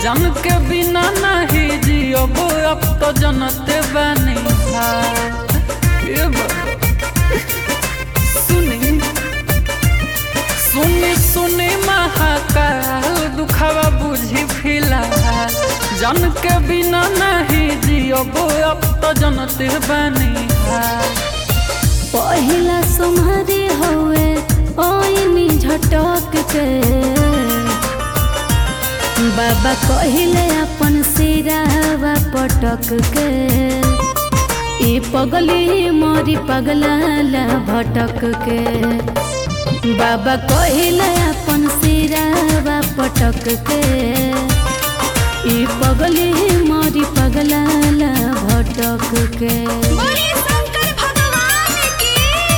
जन के बिना नहीं जियब अब तो जनते बनी ये बाबा सुनी सुनी सुनी महाकाल दुखावा बुझी फिलहाल जन के बिना नहीं जियब अब तो जनते बनी पहिला सुमहरी हवे ओइनी झटक के बाबा कहिले अपन सिरावा पटक के ई पगली मोरी पगलाला भटक के बाबा कहिले अपन सिरावा पटक के ई पगली मोरी पगलाला भटक के बोले शंकर भगवान की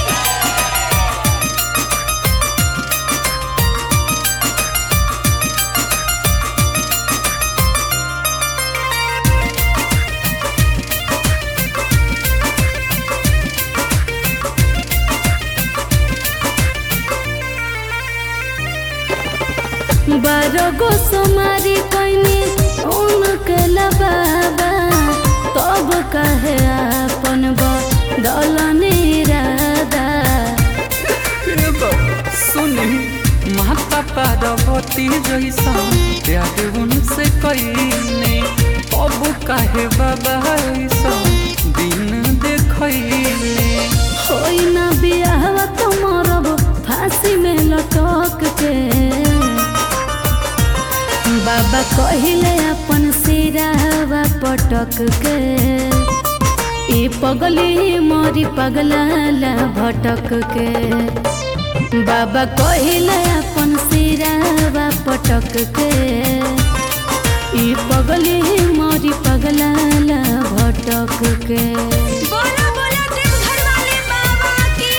बारो गो सोमारी कोइनी उनके बाबा तब कहे अपन दलनी राधा ए बाबा, सुनी माता पार्वती जैसा प्यार उनसे कईने अब काहे बाबा ऐसा दिन देखैले होई ना बियाह तो मरब फांसी में लटक के बाबा कहिले अपन सिरावा पटक के ई पगली मोरी पगलाला भटक के बाबा कहिले अपन सिरावा पटक के ई पगली मोरी पगलाला भटक के बोला बोला देवघर वाले बाबा की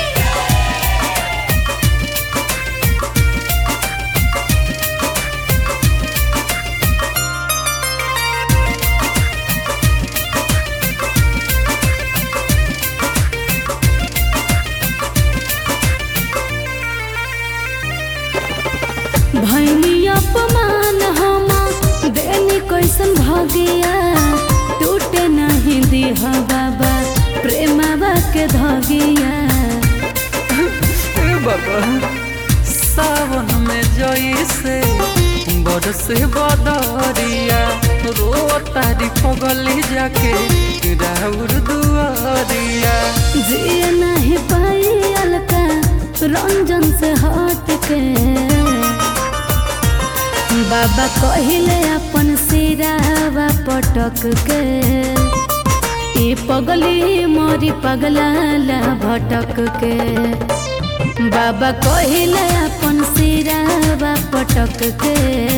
भैनी अपमान हम देनी कैसन भगिया टूटे नहीं दिह बाबा प्रेमवा के धगिया ए बाबा सावन में जैसे बरसे बदरिया रो तारी पगली जाके राउर दुआरिया जिए नहीं पाई अलका रंजन से हट के बाबा कहिले अपन सिरावा पटक के ई पगली मोरी पगलाला भटक के बाबा कहिले अपन सिरावा पटक के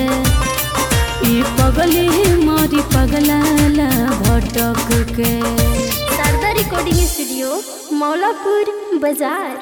ई पगली मोरी पगलाला भटक के शारदा रिकॉर्डिंग स्टूडियो मौलापुर बाजार